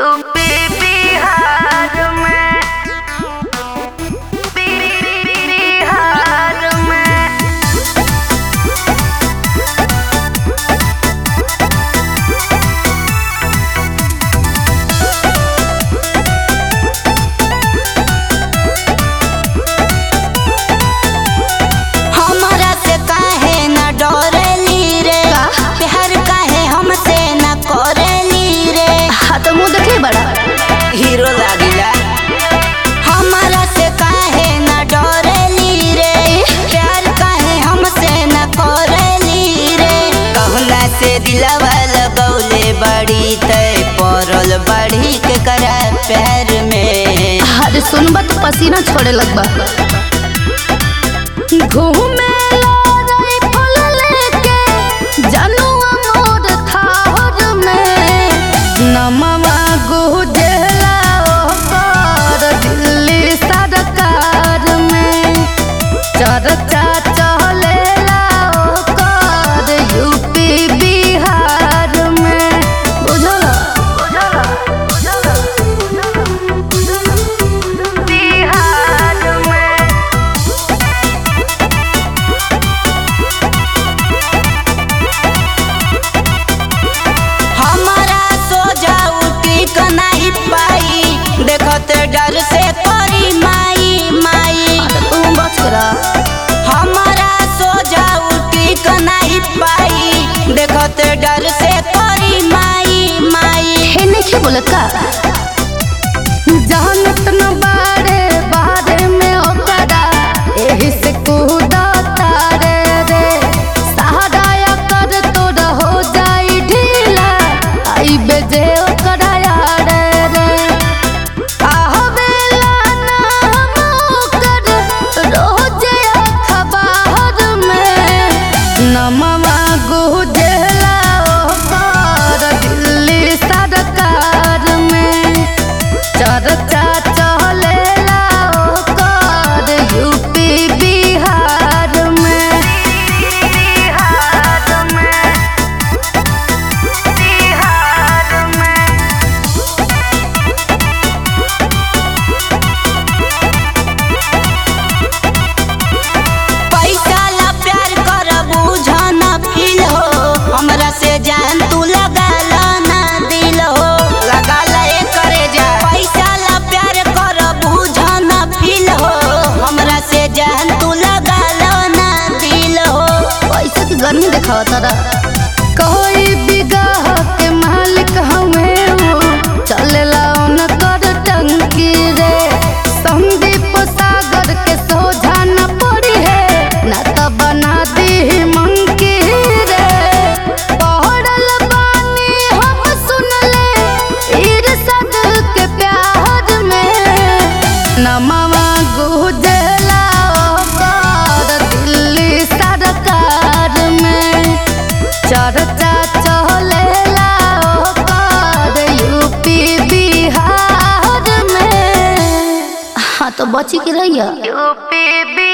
UP Bihar में बिहार में हमरा से काहे न डरेली रे प्यार काहे हमसे न करेली रे हाँ तो मुँह देखले बड़ा हीरो लागिला हमरा से काहे न डरेली रे प्यार काहे हमसे न करेली रे कहला से दिलवा लगौले बड़ी तय पड़ल बड़ी के करा प्यार में अरे सुनबा तो पसीना छोड़े लगबा घूमे रे फूल लेके जनुआ मोर थाहर में नमवा गुजला ओकर दिल्ली सरकार में चर्चा चलेला ओकर यूपी बिहार में बुझला बिहार में हमारा सोजा उठी क नाही पाई देखत डर से करी माई माई तू बच करा हमारा सोजा उठी क नाही पाई देखत डर से करी माई माई हे नहीं बोलत का जानत न बारे बारे में ओकरा एही से कूदा तारे रे सहारा कर तोर हो जाई ढीला आई बेजे ओकरा यार रे आहवेला नाम ओकर रोजे अखबार में नमवा गुजला ओकर दिल्ली सरकार में चर्चा चलेला ओकर यूपी बिहार में बिहार में बिहार में पैसा ला प्यार कर बुझन फील हो हमरा से जान तू लगा ला ना दिल हो लगा ला ए करे जा पैसा ला प्यार कर बुझन फील हो हमरा से जान तू लगा ला ना दिल हो पैसा की गर्मी दिखावा तारा कोई बिगाह के मालिक हमें हो चलेला उनकर टंकी रे संदीप सागर के सोझा न पड़ी है न तो बना दी मंकी रे पढ़ल बानी हम सुन ले इरसद के प्यार में नमवा गुजला ओकर दिल्ली सरकार में चर्चा चलेला ओकर यूपी बिहार में हाँ तो बची के रहिया यूपी